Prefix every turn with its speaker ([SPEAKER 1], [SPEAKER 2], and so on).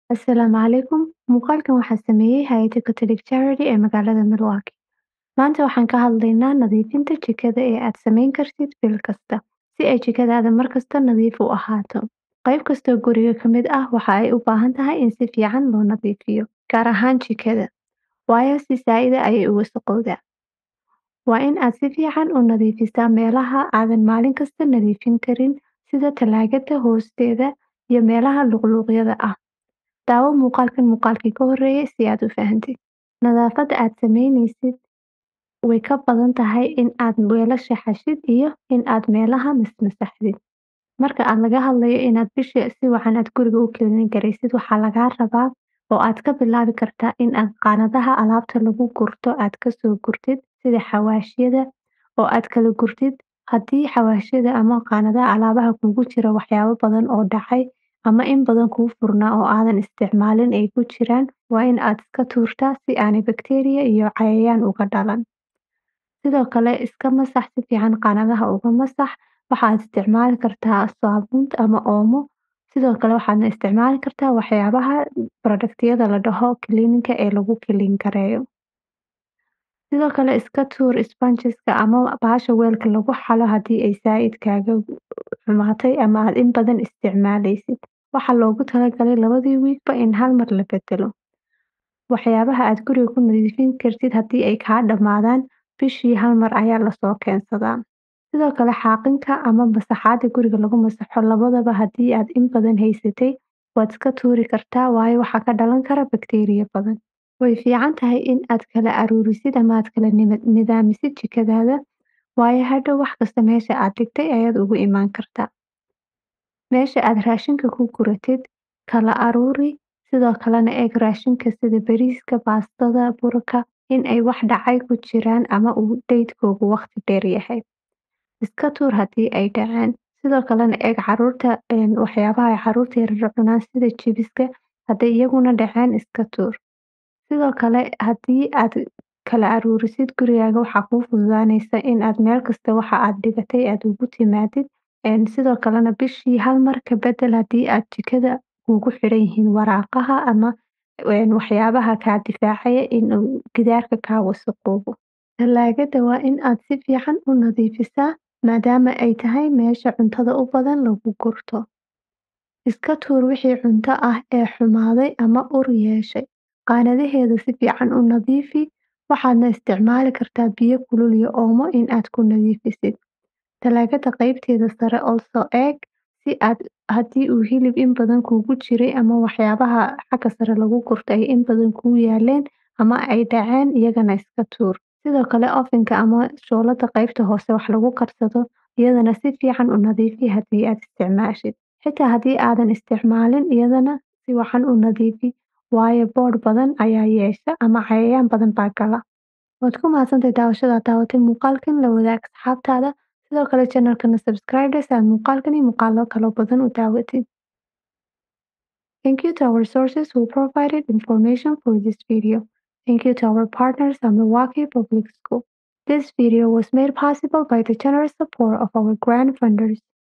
[SPEAKER 1] Asalaamu calaykum. Muuqaalkan waxaa sameeyay hay'adda Catholic Charity ee magaalada Milwaukee. Maanta waxaan ka hadlaynaa nadiifinta jikada ee aad samayn kartid bil kasta, si ay jikadaada mar kasta nadiif u ahaato. Qayb kasta oo guriga ka mid ah waxa ay u baahan tahay in si fiican loo nadiifiyo, gaar ahaan jikada, waayo si zaa'id ah ayay u wasakhowdaa. Waa in aad si fiican u nadiifisaa meelaha aadan maalin kasta nadiifin karin sida talaagada hoosteeda iyo meelaha luqluqyada ah. Daawo muuqaalkan muuqaalkii ka horreeyay si aad u fahantid. Nadaafadda aad samaynaysid way ka badan tahay in aad weelasha xaashid iyo in aad meelaha masmasaxdid. Marka aad laga hadlayo inaad bishii si wacan aad guriga u cleaning garaysid, waxaa lagaa rabaa oo aad ka bilaabi kartaa in aad qaanadaha alaabta lagu gurto aad ka soo gurtid sida xawaashyada oo aad kala gurtid haddii xawaashyada ama qaanadaha alaabaha kugu jira waxyaabo badan oo dhacay ama in badan kuu furnaa oo aadan isticmaalin ay ku jiraan, waa in aad iska tuurtaa si aanay bakteeriya iyo cayayaan uga dhalan. Sidoo kale, iska masax si fiican qaanadaha uga masax. Waxaad isticmaali kartaa saabuun ama oomo. Sidoo kale, waxaadna isticmaali kartaa waxyaabaha productyada la dhaho cleaning-ka ee lagu clean gareeyo. Sidoo kale, iska tuur sponges-ka ama bahasha weelka lagu xalo haddii ay zaa'id kaaga xumaatay ama aad in badan isticmaalaysid. Waxaa loogu talagalay labadii wiigba in hal mar la beddelo. Waxyaabaha aad guriga ku nadiifin kartid haddii ay kaa dhammaadaan, bishii hal mar ayaa lasoo keensadaa. Sidoo kale, xaaqinka ama masaxaadda guriga lagu masaxo labadaba haddii aad in badan haysatay, waad iska tuuri kartaa waayo waxaa ka dhalan kara bakteeriya badan. Way fiican tahay in aad kala aruurisid ama aad kala nidaamisid jikadaada, waayo hadhow wax kasta meesha aad dhigtay ayaad ugu imaan kartaa. Meesha aad raashinka ku guratid, kala aruuri. Sidoo kalena eeg raashinka sida bariiska, baastada, burka in ay wax dhacay ku jiraan ama uu daydkoodu waqti dheer yahay. Iska tuur haddii ay dhaceen. Sidoo kalena eeg caruurta waxyaabaha ay caruurta yaryar cunaan sida chips-ka hadday iyaguna dhaceen iska tuur. Sidoo kale, haddii aad kala aruurisid gurigaaga waxaa kuu fududaanaysa in aad meel kasta waxa aad dhigatay aad ugu timaadid. Sidoo kalena bishii hal mar ka beddel haddii aad jikada kugu xiran yihiin waraaqaha ama waxyaabaha kaa difaacaya in uu gidaarka kaa wasakhoobo. Talaagada waa in aad si fiican u nadiifisaa maadaama ay tahay meesha cuntada u badan lagu gurto. Iska tuur wixii cunto ah ee xumaaday ama ur yeeshay. Qaanadaheeda si fiican u nadiifi. Waxaadna isticmaali kartaa biyo kulul iyo oomo in aad ku nadiifisid. Talaagada qaybteeda sare also eeg si aad haddii uu hilib in badan kugu jiray ama waxyaabaha xagga sare lagu gurto ay in badan kuu yaaleen ama ay dhaceen iyagana iska tuur. Sidoo kale, oven-ka ama shooladda qaybta hoose wax lagu karsado iyadana si fiican u nadiifi haddii aad isticmaashid. Xitaa haddii aadan isticmaalin iyadana si wacan u nadiifi waayo boodh badan ayaa yeesha ama cayayaan badan baa gala. Waad ku mahadsantahay daawashada aad daawatay muuqaalkan. La wadaag asxaabtaada. Sidoo kale channel-kana subscribe dheh si aad muuqaalkan iyo muuqaallo kale badan u daawatid. Thank you to our sources who provided information for this video. Thank you to our partners at Milwaukee Public School. This video was made possible by the generous support of our grant funders.